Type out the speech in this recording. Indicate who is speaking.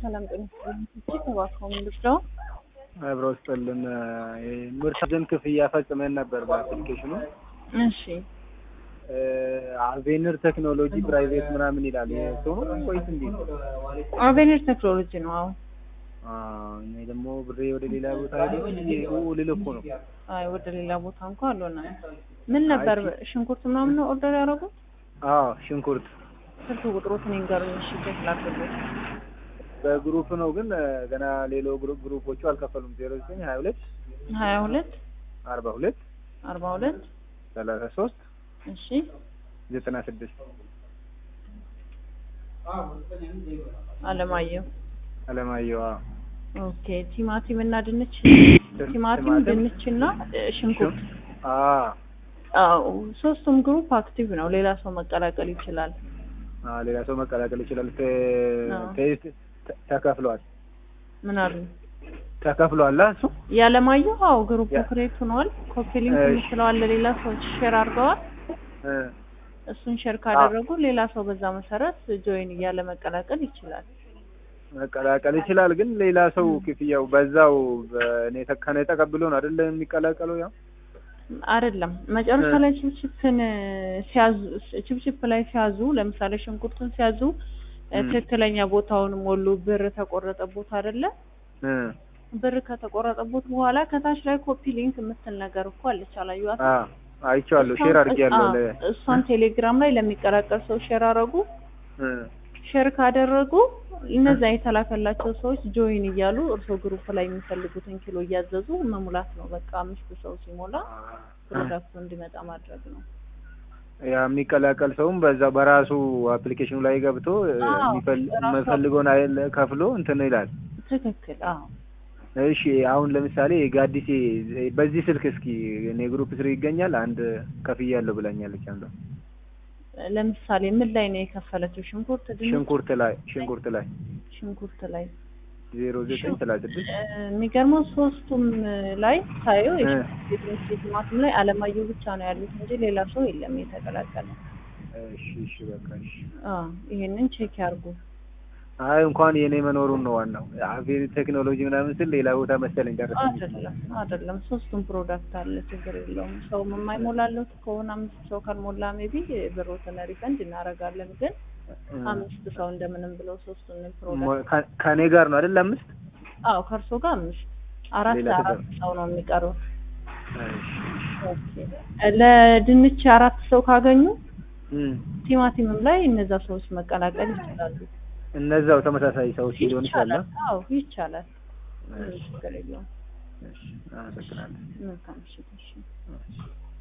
Speaker 1: ሰላም ጤና ይስጥልኝ። ተባከው ምንድነው?
Speaker 2: አብረው ስጥልን ምርት ደን ክፍያ ፈጽመን ነበር በአፕሊኬሽኑ።
Speaker 1: እሺ
Speaker 2: አቬንር ቴክኖሎጂ ፕራይቬት ምናምን ይላል። ሰው ነው ወይስ እንዴት?
Speaker 1: አቬኒር ቴክኖሎጂ ነው። አዎ
Speaker 2: አዎ፣ እኔ ደግሞ ብሬ ወደ ሌላ ቦታ ሄዶ ልል እኮ ነው።
Speaker 1: አይ ወደ ሌላ ቦታ እንኳን አልሆነ። ምን ነበር ሽንኩርት ምናምን ነው ኦርደር ያደረጉት?
Speaker 2: አዎ ሽንኩርት
Speaker 1: ስልክ ቁጥሮትን ይንገሩኝ። እሺ ቼክ ላድርግ።
Speaker 2: በግሩፕ ነው ግን ገና ሌሎ ግሩፕ ግሩፖቹ አልከፈሉም። ዜሮ ዘጠኝ ሀያ ሁለት
Speaker 1: ሀያ ሁለት
Speaker 2: አርባ ሁለት
Speaker 1: አርባ ሁለት
Speaker 2: ሰላሳ ሶስት
Speaker 1: እሺ
Speaker 2: ዘጠና ስድስት
Speaker 1: አለማየሁ
Speaker 2: አለማየሁ
Speaker 1: ኦኬ። ቲማቲም እና ድንች ቲማቲም ድንች እና ሽንኩርት
Speaker 2: አዎ
Speaker 1: አዎ ሶስቱም ግሩፕ አክቲቭ ነው። ሌላ ሰው መቀላቀል ይችላል።
Speaker 2: አዎ ሌላ ሰው መቀላቀል ይችላል።
Speaker 1: አዎ።
Speaker 2: ተ- ተ- ተከፍሏል
Speaker 1: ምን አሉ?
Speaker 2: ተከፍሏል እሱ
Speaker 1: ያለማየሁ አዎ ግሩፕ
Speaker 2: ያ-
Speaker 1: ክሬት ሆኗል። ኮፒ ሊንክ
Speaker 2: እሺ።
Speaker 1: የምትለዋል ለሌላ ሰዎች ሼር አድርገዋል።
Speaker 2: እ
Speaker 1: እሱን ሼር ካደረጉ ሌላ ሰው በዛ መሰረት ጆይን እያለ መቀላቀል ይችላል።
Speaker 2: መቀላቀል ይችላል። ግን ሌላ ሰው ክፍያው በዛው በእኔ ተ- ከኔ ተቀብሎ ነው አይደለ የሚቀላቀለው ያው
Speaker 1: አይደለም መጨረሻ
Speaker 2: እ።
Speaker 1: ላይ ችፕችፕን ሲያዙ ችፕችፕ ላይ ሲያዙ ለምሳሌ ሽንኩርቱን ሲያዙ እ፣
Speaker 2: ም።
Speaker 1: ትክክለኛ ቦታውን ሞሉ። ብር ተቆረጠ ቦታ አይደለ?
Speaker 2: እ
Speaker 1: ብር ከተቆረጠቦት በኋላ ከታች ላይ ኮፒ ሊንክ የምትል ነገር እኮ አለች። አላየኋትም?
Speaker 2: አ አይቼዋለሁ። ሼር አድርጌያለሁ ለ
Speaker 1: አዎ፣ እሷን ቴሌግራም ላይ ለሚቀላቀል ሰው ሼር አደረጉ።
Speaker 2: እ
Speaker 1: ሼር ካደረጉ እነዛ የተላከላቸው ሰዎች ጆይን እያሉ እርሶ ግሩፕ ላይ የሚፈልጉትን ኪሎ እያዘዙ መሙላት ነው። በቃ አምስት ሰው ሲሞላ ፕሮዳክቱ እንዲመጣ ማድረግ ነው።
Speaker 2: ያ የሚቀላቀል ሰውም በዛ በራሱ አፕሊኬሽኑ ላይ ገብቶ እ፣
Speaker 1: አዎ፣
Speaker 2: የሚፈል-
Speaker 1: በራሱ
Speaker 2: የሚፈልገውን አይል ከፍሎ እንትን ይላል።
Speaker 1: ትክክል። አዎ
Speaker 2: እሺ አሁን ለምሳሌ ጋዲሴ በዚህ ስልክ እስኪ እኔ ግሩፕ ስር ይገኛል አንድ ከፍያለሁ ብላኛለች አንዷ
Speaker 1: ለምሳሌ ምን ላይ ነው የከፈለችው? ሽንኩርት፣ ድንች፣
Speaker 2: ሽንኩርት ላይ ሽንኩርት ላይ
Speaker 1: ሽንኩርት ላይ
Speaker 2: ዜሮ ዘጠኝ ሰላሳ ስድስት
Speaker 1: እ፣ የሚገርመው ሶስቱም ላይ ሳየው
Speaker 2: እ።
Speaker 1: የሽንኩርት፣ የድንች፣ የቲማቲም ላይ አለማየሁ ብቻ ነው ያሉት እንጂ ሌላ ሰው የለም የተቀላቀለ።
Speaker 2: እሺ እሺ በቃ እሺ
Speaker 1: አዎ ይሄንን ቼክ ያርጉ።
Speaker 2: አይ እንኳን የኔ መኖሩን ነው ዋናው አቬሪ ቴክኖሎጂ ምናምን ስል ሌላ ቦታ መሰለኝ ደረሰኝ
Speaker 1: አይደለም አይደለም፣ ሶስቱም ፕሮዳክት አለ፣ ችግር የለውም። ሰው የማይሞላለት ከሆነ አምስት ሰው ካልሞላ ሜቢ ብሮትን ሪፈንድ እናደርጋለን። ግን አምስት ሰው እንደምንም ብለው ሶስቱን ፕሮዳክት
Speaker 2: ሞ- ከ- ከእኔ ጋር ነው አይደል አምስት
Speaker 1: አዎ፣ ከእርሶ ጋር አምስት አራት
Speaker 2: ሌላ
Speaker 1: አራት
Speaker 2: ተጨማሪ።
Speaker 1: ሰው ነው የሚቀሩት።
Speaker 2: እሺ
Speaker 1: ኦኬ። ለድንች አራት ሰው ካገኙ
Speaker 2: እም።
Speaker 1: ቲማቲምም ላይ እነዛ ሰዎች መቀላቀል ይችላሉ።
Speaker 2: እነዛው ተመሳሳይ ሰዎች ሊሆን ይችላል
Speaker 1: ይቻላል። አዎ ይቻላል። ምንም
Speaker 2: እሺ
Speaker 1: ችግር የለውም።
Speaker 2: እሺ አመሰግናለሁ
Speaker 1: መልካም ምሽት። እሺ።
Speaker 2: እሺ